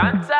Santa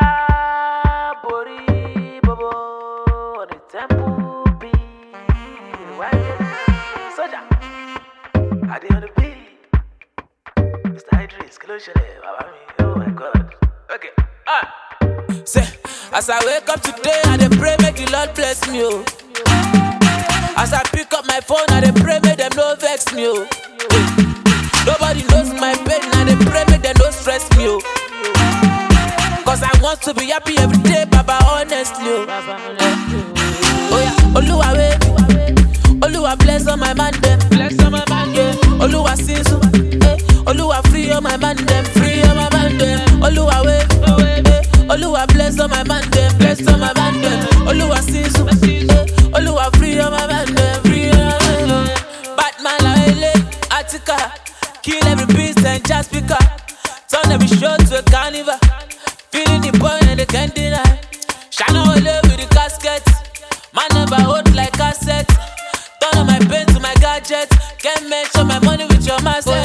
Bori Bobo on the temple beat. Why Soldier, I did on the beat. Mr. Idris, kí ló ṣẹlẹ̀, bàbá mi? Oh my God. Okay, ah. Say, as I wake up today, I dey pray make the Lord bless me, oh. As I pick up my phone, I dey pray make them no vex me, oh. Nobody knows my pain, I dey pray make them no stress me, oh. Cause I want to be happy every day, Baba, honestly, oh. Oh yeah, Oluwa wave, Oluwa bless all my man them, bless all my man yeah. Oluwa sinsu, eh. Oluwa free all my man them, free all my man them. Oluwa wave, eh. Oluwa bless all my man them, bless all my man them. Oluwa sinsu, eh. Oluwa free all my man them, free all my man them. Batman la ele, Attica, kill every beast and just speaker. Turn every show to a carnival. Feeling the burn and they can't deny. Shine all over with the casket. Man never hold like cassette. Turn on my pain to my gadget. Can't measure my money with your mindset.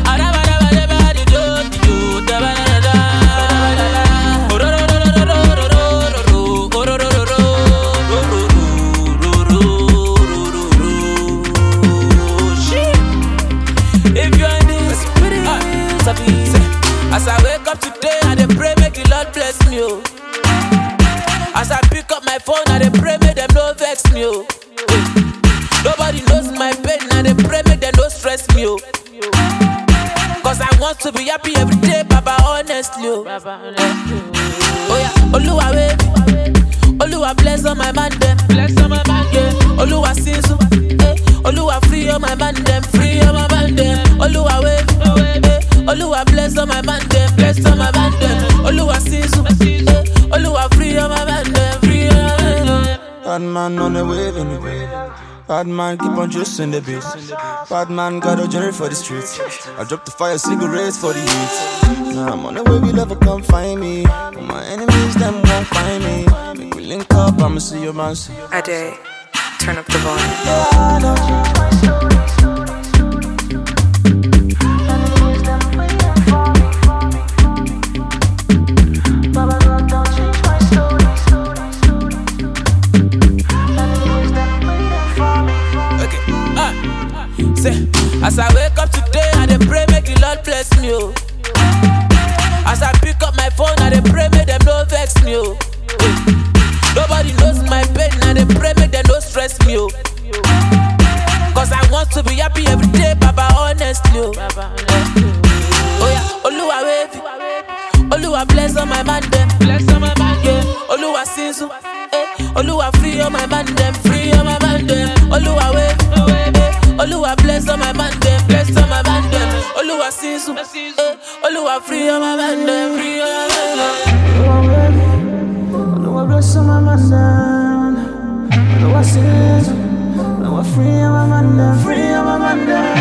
If you're in this spirit, as I wake up today, I dey pray make the Lord bless me. Oh. As I pick up my phone, I dey pray make them no vex me. Oh. Nobody knows my pain, I dey pray make them no stress me. Oh. Cause I want to be happy every day, Baba, honestly. Oh, oh yeah, Oluwa wave, Oluwa bless all my man them, bless all my man yeah. Oluwa sinsu, eh. Oluwa free all my man them, free all my man them. Oluwa wave, eh. Oluwa bless all my man them, bless all my man them. Oluwa sinsu, eh. Oluwa free all my man them, free all my man them. Bad man on the wave anyway. Bad man keep on juicing the beat. Bad man got a journey for the streets. I drop the fire cigarettes for the heat. Now I'm on the way, we never come find me. But my enemies, them won't find me. Make we link up, I'ma see your man. See. Ade, turn up the volume. Yeah, I know. Okay, ah. Say, as I wake up today, I dey pray make the Lord bless me. Oh. As I pick up my phone, I dey pray make them no vex me. Oh. Nobody knows my pain, I dey pray make them no stress me. Oh. Cause I want to be happy every day, Baba, honestly. Oh, oh yeah, Oluwa wave, Oluwa bless all my man them, bless all my man yeah. Oluwa sinsu, eh. Oluwa free all my man them, free all my man them. Oluwa wave, eh. Oluwa bless all my man them, bless all my man them. Oluwa sinsu, eh. Oluwa free all my man them, free all my man them. Oluwa bless all my man down. Oluwa sins. Oluwa free all my man down. Free all my man down.